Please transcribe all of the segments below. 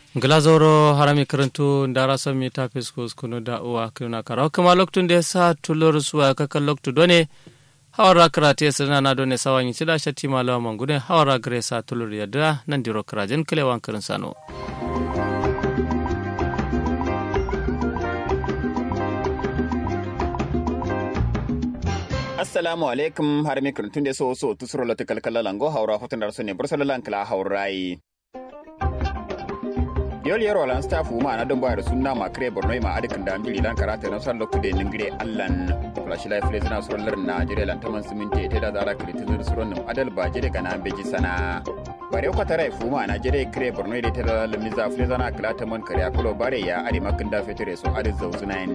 glazoro harami karantu ndara sami ta fiskus kunu da uwa kuna karawa kuma loktun da sa tulur suwa kakan loktu done hawara karate sana na done sawanyi sida shatti malawa mangune hawara gare sa tulur yadda nan diro karajen kilewan karin sano assalamu alaikum har mi kurtun de so so tusro la kalkala lango hawra hotan dar sonne bursala lankala hawrai yol yero lan staff ma na don bayar sunna ma kre borno ma adikin da ambili lan karata na san lokku de ningire allan flash life le zina suron lar na jire lan taman siminti te da zara kre tizir suron nim adal ba jire kana beji sana bare ko tare fu ma na jire kre borno de te da lamiza fle zana kala taman kare akulo bare ya adi makin da fetere so adi zawzunain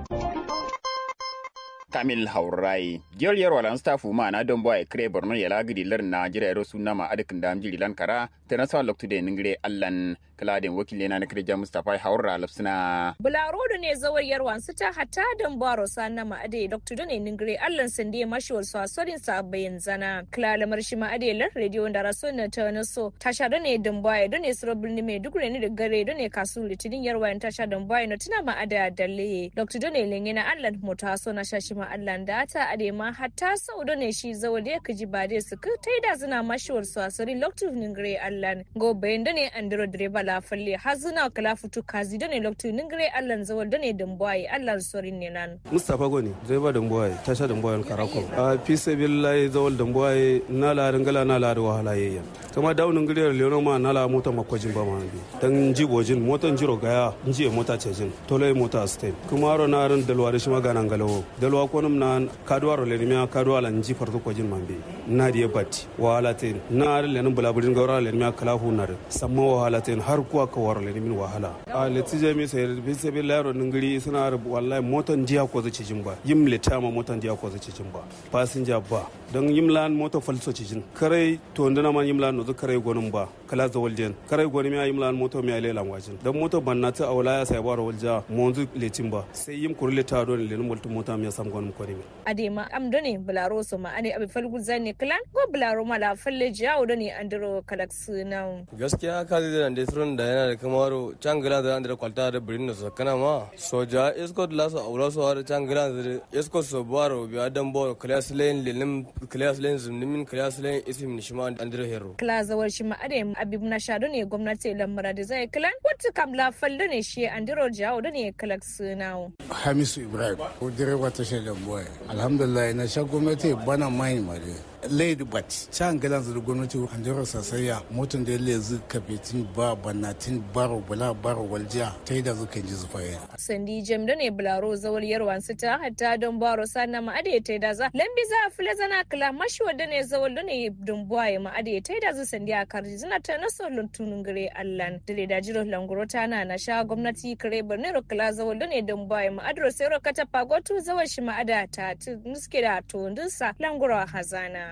kamil haurai jiyar yarwa lan stafu ma na don boy kre borno ya lagidi lar na jira yaro sunna ma adikin da amjiri lan kara ta na sa loktu de ningire allan kaladin wakil yana na kirja mustafa haura lafsina bularo da ne zawar yarwan su ta hata don baro sanna ma ade dr done ningire allan sande mashiwar su asorin sa bayan zana klala marshi ma ade lar radio da raso na ta na so tasha da ne don boy da ne suro bulni mai duk ne da gare da ne kasu litinin yarwa tasha don boy na tuna ma ada dalle dr done lengena allan mota so na shashi ma allan da ta ade ma hatta sau da ne shi zawar da kaji ba dai su ka taida zina mashiwar su asorin loktu ningire allan go bayan da ne andro direba la falle har zuna kala futu kazi da ne loktu ningire allan zawar da ne dambuwaye allan sorin ne nan mustapha goni direba dambuwaye tasha dambuwaye karakon a fi sabillahi zawal dambuwaye na la ringala na la wahala yayya kama dawo ningire leono ma na la mota makwajin ba ma bi dan jibojin motan jiro gaya nji mota cejin tole mota stain kuma ro na ran dalwa da shi magana ngalawo dalwa ko num na kadwa ro le miya kadwa la nji farto kwajin mambe na diye batti wahala tin na le nan bulaburin gawra le miya kala hu na samma wahala tin har kuwa ka waro le min wahala a leti je mi sai bi sai bi laro ningiri suna wallahi motan jiya ko zaci jin ba yim le tama motan jiya ko zaci jin ba passenger ba don yim lan moto falso ci jin kare to ndana man yim lan no kare gonum ba kala za walden kare goni mi yim lan moto mi ale lan wajin dan moto banna ta awla ya sai baro walja monzu letin ba sai yim kurle ta do le num waltu mota mi sam gonum ko ni adema am done bularo so ma ane abi falgul zane klan ko bularo mala falle jawo done andro kalaks nan gaskiya ka zai da throne da yana da kamaro changala da andra kwalta da birin so kana ma soja escort la so aura so har changala da escort so baro bi adam bo class lane lelim class lane zumnimin class lane isim nishma andra hero class zawar shi ma ade abib na sha ne gwamnati lamara da zai klan wata kam la falle ne shi andro jawo da ne kalaks now hamisu ibrahim ko direba ta shaida boy alhamdulillah na sha gwamnati bana mai mare lady bat can galan da gwamnati an jira sasaya motan da ya zu kafetin ba banatin baro bala baro waljiya ta yi da zukan ji zufaye. sandi jem da ne bularo zawar yarwan su ta hatta don baro sana ma ade ta da za lambi za a fila zana kala mashi wadda ne zawar da ne don buwaye ma ade ta da zu sandi a karji zina ta naso luntunun gare allan da da jiro languro ta na na sha gwamnati kare birnin rukula zawar da ne don buwaye ma adro sai rokata pagotu zawar shi ma ada ta nuske da to ndinsa languro hazana.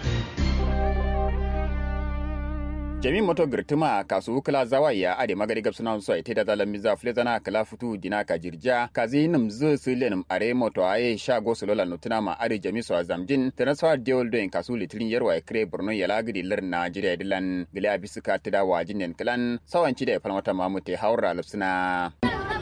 jami moto girtuma kasu kala zawa ya ade magari gab suna so ite da zalan miza fule zana kala futu dina ka jirja kazi nim zu silen are moto aye sha go solola nutuna ma ade jami so azamjin transfer deal do en kasu litrin yarwa e kre borno ya lagidi lar najeriya dilan gile abisuka tada wajin nen klan sawanci da falmata mamute haura lupsina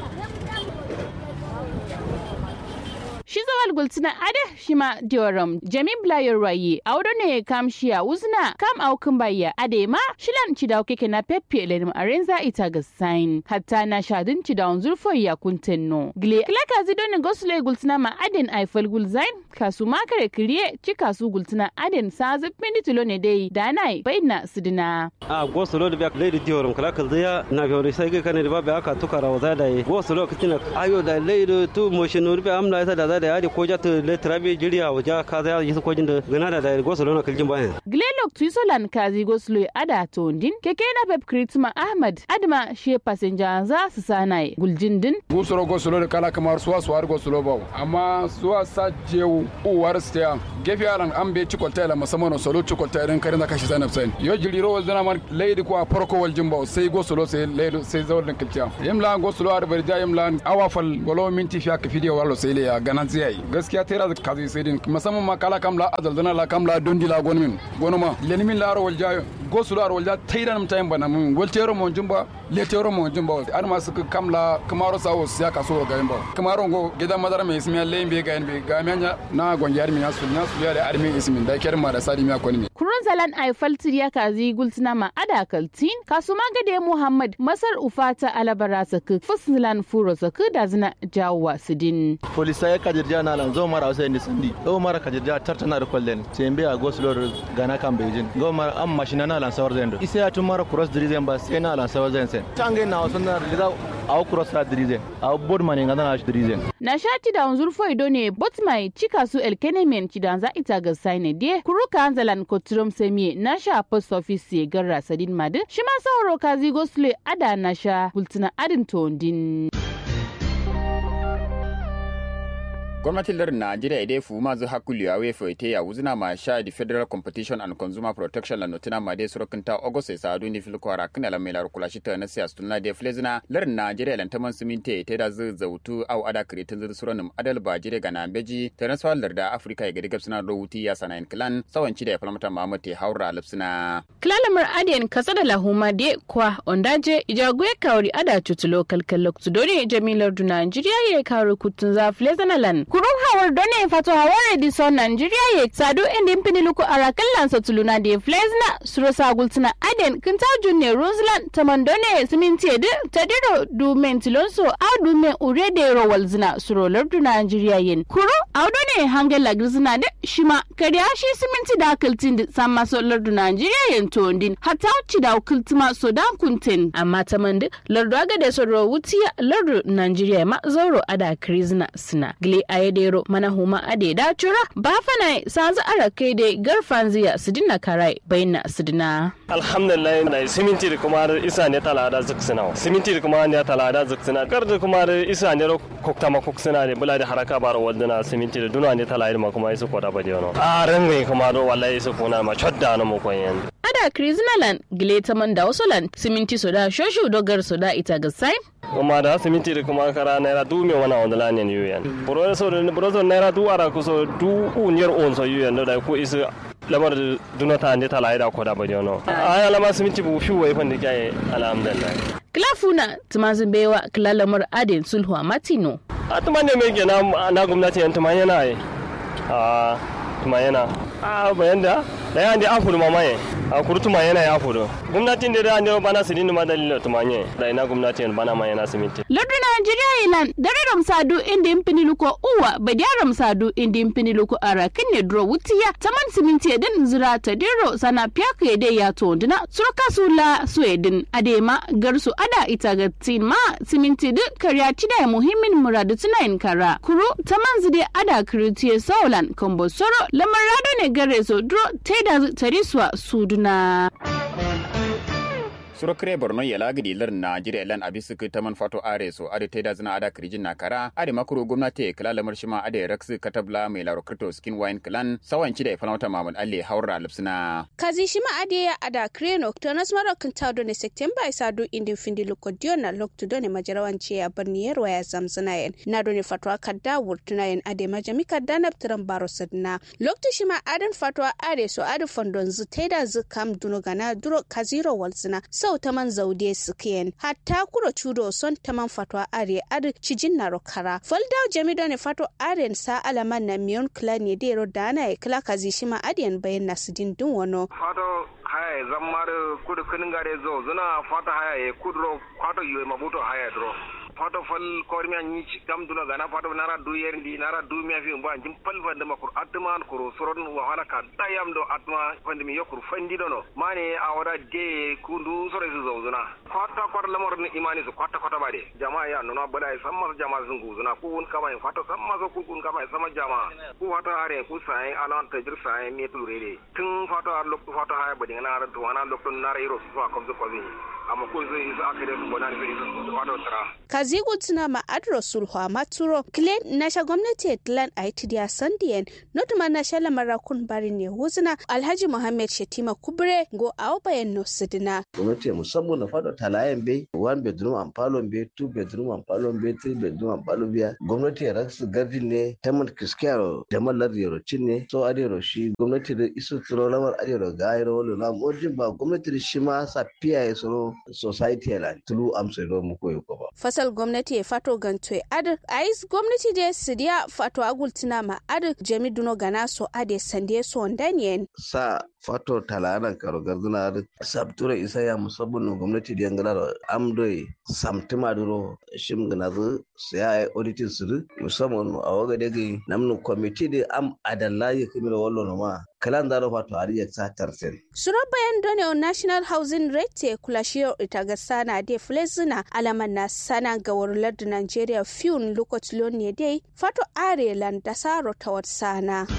shi zawal gultina ada shi ma dioram jami blayar rayi a wadda ne kam shiya uzna kam aukin bayya ade ma shilan ci da keke na pepe lenim arenza ita ga sign hatta na shadin ci da zurfo ya kunten no gle kila ka zido ne gosule gultina ma aden aifal gulzain kasu ma kare kiriye ci kasu gultina aden sa zubin tilo ne dai da nai bayna sidina a gosulo da biya lady dioram kala kal zaya na biyo sai ga kane da babu aka tukara wa zada yi gosulo kitina ayo da lady tu motion urbe amla ita da da yadi ko jata le trabe jiriya waja ka za yi ko jinda gana da da gosolo na kiljin bayan glelok tuisolan kazi goslo ada to ndin keke na pep kritma ahmad adma she passenger za su sanai guljindin gusoro gosolo da kala kamar suwa suwar gosolo ba amma suwa sa jewu uwar stia gefe alan an be cikolta la musamman solo cikolta idan karin da kashi zanab sai yo jiriro wal dana man leidi ko farko wal jimba sai gosolo sai leido sai zawal din kilciya yimla gosolo ar barja yimla awafal walo minti fiya ka fidiyo wallo sai le ya ganan sai gaskiya tera kazi sai din musamman ma kala kam la azal dana la kam la dondi la gonmin gonuma lenimin la ro wal jayo go sulu ar walja tayran mtayin bana mun gol tero mon jumba le tero mon jumba ar ma su kamla kamaro sawo siya kaso ga yamba kamaro go gida madara me ismiya le be ga be ga manya na gonjar mi yasul na su ya da armi ismin da kyar ma da sadi mi akoni mi kurun zalan aifal tiriya kazi gultina ma ada kaltin kasuma gade muhammad masar ufata alabara saka fuslan furo saka da zina jawa sidin polisa ya kajirja na lan zo mara wasu ni sandi zo mara kajirja tartana da kwallen sembe a goslor gana kan beijing go mara am mashina na lan sawar zendo isa ya tun mara cross dirizen ba sai na lan sawar zen sen tange na wasu na lida a cross la dirizen a board mane ngana na dirizen na shati da unzur foido ne botmai cika su elkenemen cidanza ita ga saine die kuruka anzalan kotrom semie na sha post office garra sadin madu shima sauro kazi gosle ada na sha gultina adin tondin gwamnatin lardin najeriya idai fu mazu hakuli a wefa ite ya wuzina ma sha di federal competition and consumer protection la notina ma dai surokin ta august sai sadu ni fil kwara kana la melar kula shi ta na siya stunna de flezina lardin najeriya lan taman siminte ite da zu zautu au ada kretin zu suronim adal ba jire ga nambeji ta na swal larda afrika ya gadi gabsina rawuti ya sanayin clan sawanci da ya falmata mamate haura lipsina klalamar adiyan kasa da lahuma de kwa ondaje ijagwe kawri ada tutulo kalkalok tudore jamilar du najeriya ya kawri kutun za flezina lan kurun hawar done fato hawar edison nigeria ye sadu indi mpini luku arakallan sa tuluna de flezna suro sagultina aden kinta junne roslan tamandone siminti edi tadiro du mentilonso a du men urede rowal zina suro lardu nigeria yen kuro audone hangel lagrizina de shima kariya shi siminti da kiltin di samma so lardu nigeria yen tondin hatta uci da kiltima so da kuntin amma tamandi lardu aga de soro wutiya lardu nigeria ma zauro ada krizna sina gile ayedero mana huma ade da cura ba fana sanzu ara kai da garfan ziya su dinna karai bayyana su dina. alhamdulillah na siminti da kuma isa ne talada zuksina siminti da kuma ne talada zuksina kar da kuma isa ne kokta ma koksina ne bula da haraka bar wadana siminti da duna ne talada ma kuma isa koda ba diyono a ran ne kuma do wallahi isa kuna ma chodda na mu koyen ada kriznalan gile ta man da wasolan siminti soda shoshu dogar soda ita ga sai kuma da siminti da kuma kara naira du me wana wanda la ne yuyan buro so buro so naira du ara ku so du unyer on so yuyan da ko isa lamar dunata ne ta laida ko da ba jono aya lama siminti bu fi wai fanda kai alhamdulillah klafuna tumazin bewa klalamar adin sulhu a matino a tuma ne mai gina na gwamnati yan tuma yana yi a tuma yana a bayan da da yan da afuru mamaye a kuru tuma yana ya afuru gwamnatin da da ne bana sidin ma dalilin tuma ne da ina gwamnati yan bana ma yana siminti lardu najeriya ilan dare ramsadu inda yin fini luko uwa ba da ramsadu inda yin fini luko ara kan ne duro wutiya taman siminti edin zira ta diro sana piyaka ya dai ya to dina surka sula sweden adema garsu ada ita ga tin ma siminti din karya cida muhimmin muradu tunayin kara kuru taman zide ada kiritiye saulan kombo soro lamar rado ne gare so duro taida tariswa suduna. suro kire borno ya lagidi lar najeriya lan abisu ta man fato are so ade teda zina ada kirijin na kara ade makuru gwamnati kala lamar shima ade raksu katabla mai laro kripto skin wine clan sawanci da ifalmata mamul alle haura lipsina kazi shima ade ya ada kreno to nas maro kan tawdo ne september isa do indin findi lokodio na lokto do ne majarawanci ya barni yarwa ya zamzana yen na do ne fatwa kadda wurtuna yen ade majami kadda na ptiran baro sadna lokto shima adan fatwa ade so ade fondon zu teda zu kam duno gana duro kaziro walzina sau taman zaude sikiyen hatta kuro chudo son taman fatwa are ad cijin na rokara folda jamido ne fato aren sa alaman na miyon kla ne dero dana e kla kazi shima adiyan bayan nasidin dun wano fato haya zammar kudu kinin gare zo zuna fato haya e kudro fato yoy mabuto haya dro fato fal kormiya ni kam duna gana fato nara du yerndi nara du miya fi mbo jim pal fande makur atman kuro soron wa hala ka dayam do atma fande mi yokur fandi dono mane awada de kundu sore su zozuna kwata kwata lamar ni imani su kwata kwata bade jama'a ya nuna bada ya samma jama'a sun guzuna ku un kama in fato samma so ku kun kama sama jama'a ku fato are ku sai alan ta jir sai me tulure tun fato ar lokto fato haya badi ngana ar to wana lokto nara iro su fa komzo kozi amma ko zai isa aka da su gona zai isa su fata tara kazigu tuna ma adro sulhwa maturo klen nasha gwamnati tlan aitidia sandiyen notuma nasha lamara kun bari ne huzuna alhaji muhammad shetima kubre go awo bayan no sidina gwamnati musamman na fada talayen bai one bedroom and palon bai two bedroom and palon bai three bedroom and palon bai gwamnati ya raksu gardin ne ta man kiskiyar da mallar yaro cin ne so adero shi gwamnati da isu tsoro lamar adero ga ayro wala na mojin ba gwamnati da shi ma sa piya ya tsoro society ya tulu amsa do mu koyo ko ba fasal gwamnati ya fato ganto ad ais gwamnati da sidiya fato agultina ma ad jami duno gana so ade sande so ndanyen sa fato talanan karo garduna da sabtura isa ya musabbin gwamnati da yangala da amdoyi samtima duro shim gana zu siya auditing su musamman a waga daga namnu kwamiti da am adalla ya kimi da wallo ma kalan zaro fato ariya sa tarsen suro bayan done on national housing rate kulashiyar ita ga sana de flezina alaman na sana ga warular da nigeria fiun lokacin ne dai fato arelan da saro ta sana.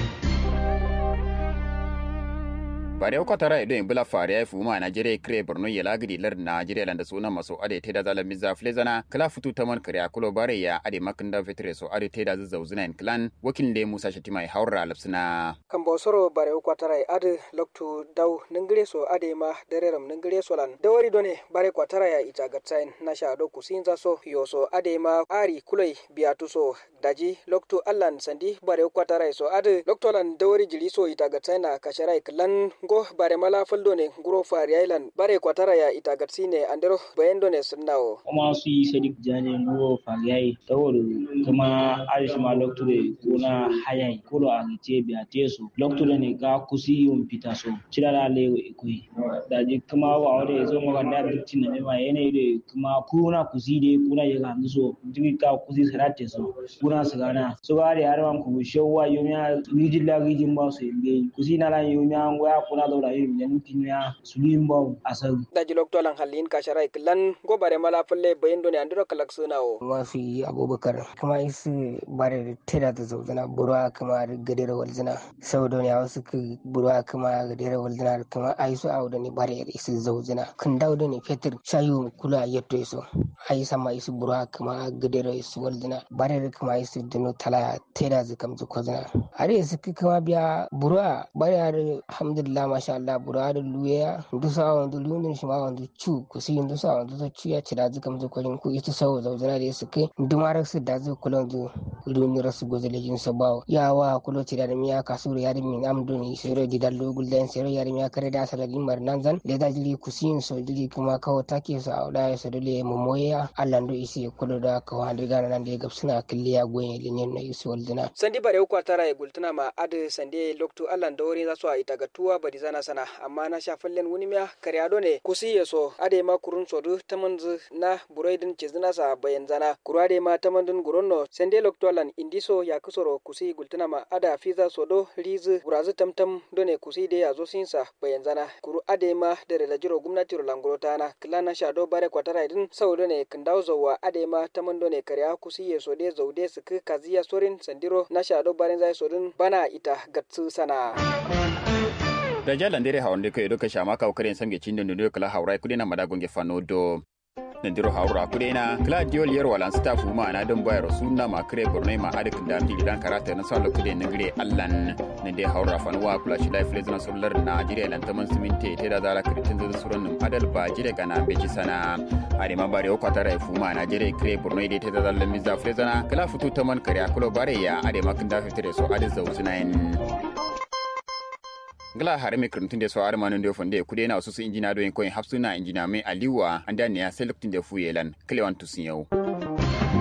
bare ko tara ido in bula fare ai fuma Najeriya kre Borno ya lagidi lar Najeriya landa suna maso ade teda zala miza flezana kala futu taman kare akulo bare ya ade makinda fitre so ade teda zauzuna in clan wakil le Musa Shatima ya haura lapsina kan bosoro bare ko tara ade loktu daw ningire so ade ma dereram ningire so lan dawari done bare ko tara ya ita gatsain na sha do kusinza so yoso ade ma ari kulai biatu so daji loktu allan sandi bare ko tara so ade loktu lan dawari jili so ita gatsain na kasharai klan go bare mala faldo ne guro fari island bare kwatara ya ita gatsi ne andero bayan ne sunnawo kuma su yi sadik jane guro fari yayi tawol kuma arish ma lokture kuna hayai kuro a ce biya teso lokture ne ga kusi yun fita so cirara lewo ikoi daji kuma wa wade zo maka da duktin na mema yana da kuma kuna kusi de kuna ya ga so jimi ka kusi sarate so kuna su gana so ga da harman ku shewa yomiya rijin la rijin ba su yimbe kusi na lan yomiya ngoya kuna da rayu yan kinya sulim baw asal daji lokto lan halin ka sharai klan go bare mala falle bayin do ne andiro kalak sunawo mafi abubakar kuma isi bare tera da zauzana burwa kuma gadera walzina sau da ya wasu ka burwa kuma gadera walzina kuma ai su auda ne bare isi zauzina kan dauda ne fetur shayu kula yatto iso ai sama isi burwa kuma gadera isi walzina bare kuma isi dino tala tera zikam zukozina are isi kuma biya burwa bare alhamdulillah masha Allah bura da luya ndu sa wandu lunin shi ma wandu chu ku si ndu sa wandu to chu ya ci da zuka mu ko ku ita sawo zauzana da su kai ndu ma rasu da zu kula ndu luni rasu gozo le jin sabawo ya wa kulo ci da miya kasuru ya min amdu ni sero di dallo gulden sero ya miya kare da sala din mar nan zan le da jili ku si so jili kuma kawo take su a da su dole mu moya Allah ndu isi kulo da ka wa diga nan da gabsuna killiya goyen linyen na isi waldina sandi bare ku tara ya gultuna ma ade sande loktu Allah da wori za su a ita gatuwa bari zana sana amma na sha fallen wuni miya karyado ne kusi ya so ade ma kurun sodu tamanzu na buroidin cizina sa bayan zana kuru ade ma tamandun guronno sende loktolan indiso ya kusoro kusi gultuna ma ada fiza sodo rizu burazu tamtam done kusi de ya zo sinsa bayan zana kuru ade ma dare da jiro gwamnati rolanguro tana kila na sha do bare kwatara idin saudo ne kindau zowa ade ma tamando ne karya kusi ya so de zaude su kaziya sorin sandiro na sha do bare zai sodin bana ita gatsu sana. da jalan dere hawan de ko edo ka shama ka ukare samge chindo ndo kala hawrai kudena madagonge fanodo nandiro hawra kudena kala diol yer walan staff ma na don bayar sunna ma kare bornai ma adik da ti dan karata na sala kude na gire allan nande hawra fanwa kula shi life lesson solar na jire lan taman siminte te da zara kritin da suran num adal ba jire kana beji sana ari ma bare ko tara fu ma na jire kare bornai de te da zalla mizza flezana kala futu taman kare akulo bare ya ade makin da fitre so ade zawsunain ngala hare me kurntun de so are manon de fonde kude na wasu injina do en koin hafsuna injina me aliwa anda ne ya selektin de fu yelan klewan tusin yau